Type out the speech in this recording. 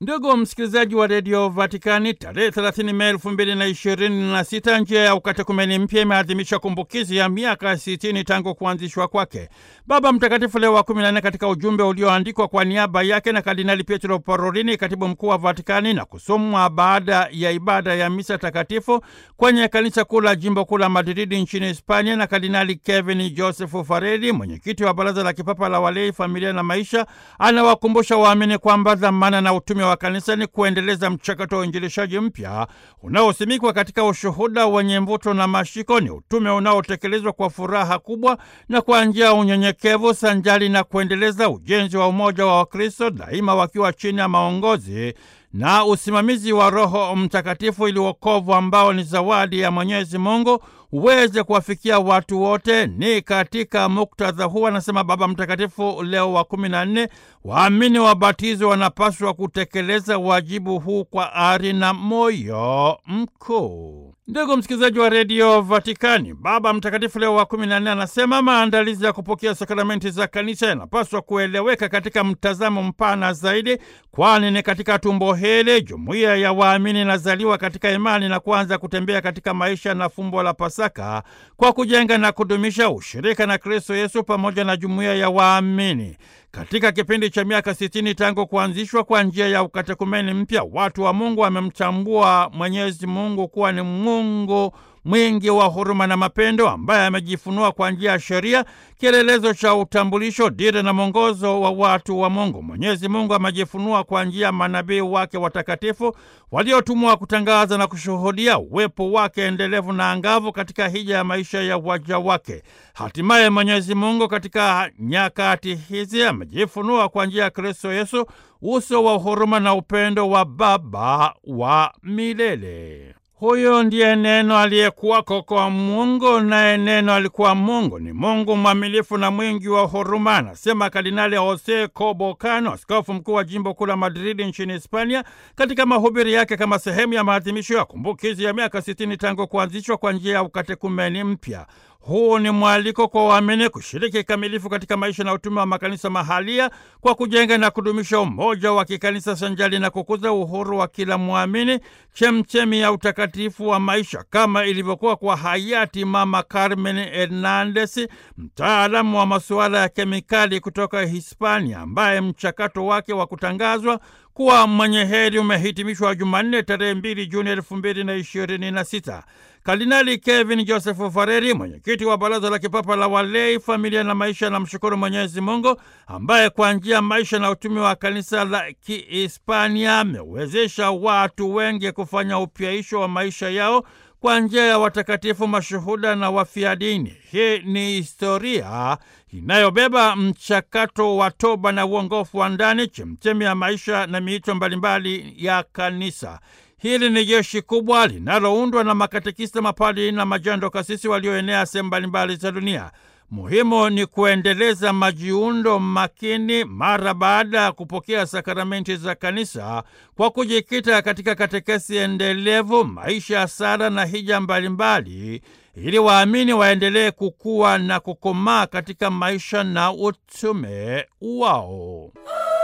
Ndugu msikilizaji wa redio Vatikani, tarehe 30 Mei elfu mbili na ishirini na sita njia ya ukatekumeni mpya imeadhimisha kumbukizi ya miaka 60 tangu kuanzishwa kwake. Baba Mtakatifu Leo wa 14 katika ujumbe ulioandikwa kwa niaba yake na Kardinali Pietro Parolini, katibu mkuu wa Vatikani, na kusomwa baada ya ibada ya misa takatifu kwenye kanisa kuu la jimbo kuu la Madridi nchini Hispania, na Kardinali Kevin Joseph Fareli, mwenyekiti wa Baraza la Kipapa la Walei, Familia na Maisha, anawakumbusha waamini kwamba dhamana na utume wa kanisa ni kuendeleza mchakato wa uinjilishaji mpya unaosimikwa katika ushuhuda wenye mvuto na mashiko. Ni utume unaotekelezwa kwa furaha kubwa na kwa njia ya unyenyekevu, sanjali na kuendeleza ujenzi wa umoja wa Wakristo, daima wakiwa chini ya maongozi na usimamizi wa Roho Mtakatifu, ili wokovu ambao ni zawadi ya Mwenyezi Mungu uweze kuwafikia watu wote. Ni katika muktadha huu, anasema Baba Mtakatifu Leo wa kumi na nne, waamini wabatizo wanapaswa kutekeleza wajibu huu kwa ari na moyo mkuu. Ndugu msikilizaji wa redio Vatikani, Baba Mtakatifu Leo wa kumi na nne anasema maandalizi ya kupokea sakramenti za kanisa yanapaswa kueleweka katika mtazamo mpana zaidi, kwani ni katika tumbo hili jumuiya ya waamini inazaliwa katika imani na kuanza kutembea katika maisha na fumbo la Pasaka kwa kujenga na kudumisha ushirika na Kristo Yesu pamoja na jumuiya ya waamini. Katika kipindi cha miaka sitini tangu kuanzishwa kwa njia ya ukatekumeni mpya, watu wa Mungu wamemtambua Mwenyezi Mungu kuwa ni Mungu mwingi wa huruma na mapendo, ambaye amejifunua kwa njia ya sheria, kielelezo cha utambulisho, dira na mwongozo wa watu wa Mungu. Mwenyezi Mungu amejifunua kwa njia ya manabii wake watakatifu waliotumwa kutangaza na kushuhudia uwepo wake endelevu na angavu katika hija ya maisha ya waja wake. Hatimaye Mwenyezi Mungu katika nyakati hizi amejifunua kwa njia ya Kristo Yesu, uso wa huruma na upendo wa Baba wa milele. Huyo ndiye Neno aliyekuwako kwa Mungu, naye Neno alikuwa Mungu. Ni Mungu mwaminifu na mwingi wa huruma, anasema Kardinali Jose Cobocano, askofu mkuu wa jimbo kuu la Madridi nchini Hispania, katika mahubiri yake kama sehemu ya maadhimisho ya kumbukizi ya miaka sitini tangu kuanzishwa kwa njia ya ukatekumeni mpya. Huu ni mwaliko kwa waamini kushiriki kikamilifu katika maisha na utume wa makanisa mahalia kwa kujenga na kudumisha umoja wa kikanisa sanjali na kukuza uhuru wa kila mwamini, chemchemi ya utakatifu wa maisha, kama ilivyokuwa kwa hayati Mama Carmen Hernandez, mtaalamu wa masuala ya kemikali kutoka Hispania, ambaye mchakato wake wa kutangazwa kuwa mwenye heri umehitimishwa Jumanne tarehe mbili Juni elfu mbili na ishirini na sita. Kardinali Kevin Joseph Fareri, mwenyekiti wa Baraza la Kipapa la Walei, Familia na Maisha, na mshukuru Mwenyezi Mungu ambaye kwa njia maisha na utumi wa kanisa la Kihispania amewezesha watu wengi kufanya upyaisho wa maisha yao kwa njia ya watakatifu, mashuhuda na wafia dini. Hii ni historia inayobeba mchakato wa toba na uongofu wa ndani, chemchemi ya maisha na miito mbalimbali ya kanisa. Hili ni jeshi kubwa linaloundwa na makatekista, mapadi na majando kasisi walioenea sehemu mbalimbali za dunia. Muhimu ni kuendeleza majiundo makini mara baada ya kupokea sakramenti za kanisa kwa kujikita katika katekesi endelevu, maisha ya sala na hija mbalimbali, ili waamini waendelee kukua na kukomaa katika maisha na utume wao.